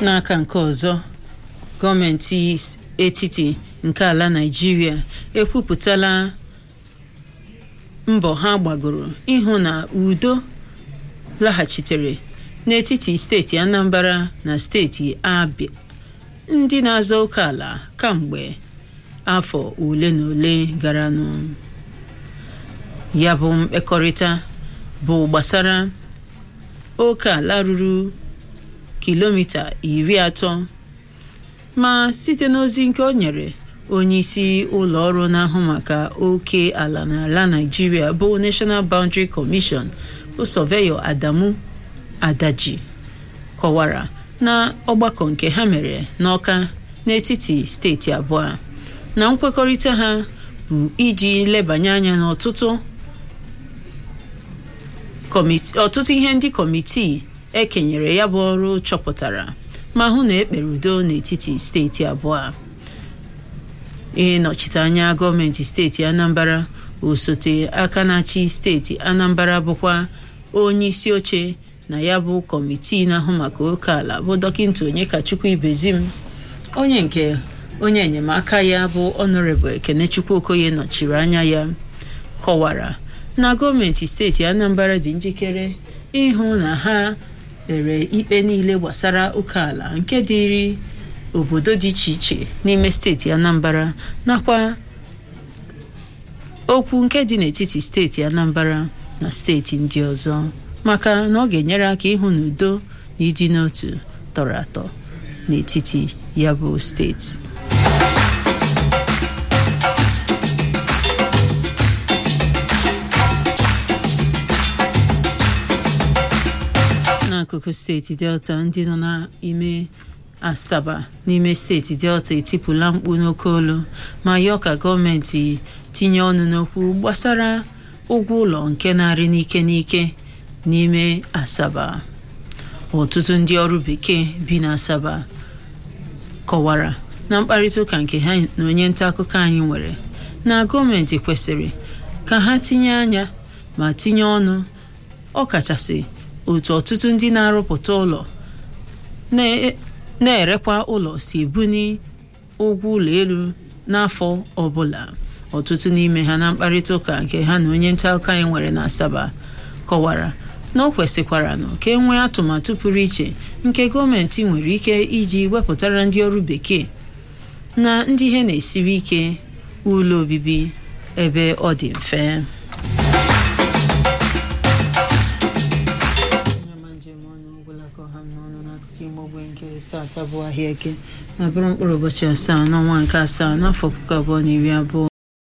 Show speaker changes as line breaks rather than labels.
n'aka nke ọzọ gọọmenti etiti nke ala Naịjirịa ekwupụtala mbọ ha gbagoro ịhụ na udo laghachitere n'etiti steeti Anambra na steeti Abia ndị na-azọ oke ala kamgbe afọ ole na ole garanụ ya bụ mkpekọrịta bụ gbasara oke ala ruru kilomita iri atọ ma site n'ozi nke o nyere onyeisi ụlọ ọrụ na-ahụ maka oke ala n'ala Naịjirịa bụ National Boundary Commission bụ sọveyọ Adamu Adaji kọwara na ọgbakọ nke ha mere n'Ọka n'etiti steeti abụọ na nkwekọrịta ha bụ iji lebanye anya n'ọtụtụ ọtụtụ ihe ndị kọmitii ekenyere ya bụ ọrụ chọpụtara ma hụ na ekpere udo n'etiti steeti abụọ ịnọchite anya gọọmenti steeti Anambra osote aka na-achị steeti Anambra bụkwa onye isi oche na ya bụ kọmitii na-ahụ maka oke ala bụ dọkịta Onyekachukwu Ibezim onye nke onye enyemaka ya bụ Honorable Ekenechukwu Okoye nọchiri anya ya kọwara na gọọmenti steeti Anambra dị njikere ịhụ na ha kpere ikpe niile gbasara oke ala nke dịrị obodo dị iche iche n'ime steeti Anambra nakwa okwu nke dị n'etiti steeti Anambra na steeti ndị ọzọ maka na ọ ga-enyere aka ịhụ na udo na ịdị n'otu tọrọ atọ n'etiti ya bụ steeti n'akụkụ steeti delta ndị nọ n'ime asaba n'ime steeti delta etipụla mkpu n'oke olu ma yọọ ka gọọmenti tinye ọnụ n'okwu gbasara ụgwọ ụlọ nke na-arị n'ike n'ike n'ime asaba ọtụtụ ndị ọrụ bekee bi n'asaba kọwara na mkparịta ụka nke ha na onye nta akụkọ anyị nwere na gọọmenti kwesịrị ka ha tinye anya ma tinye ọnụ ọkachasị otu ọtụtụ ndị na-arụpụta ụlọ na-erekwa ụlọ si ebuni ụgwọ ụlọ elu n'afọ ọbụla ọtụtụ n'ime ha na mkparịta ụka nke ha na onye nta akụkọ anyị nwere na Asaba kọwara na o kwesịkwara nụ ka e nwee atụmatụ pụrụ iche nke gọọmenti nwere ike iji wepụtara ndị ọrụ bekee na ndị ihe na-esiri ike ụlọ obibi ebe ọ dị mfe tata bụ ahịa eke ma bụrụ mkpụrụ ụbọchị asaa n'ọnwa nke asaa n'afọ puku abụọ na iri abụọ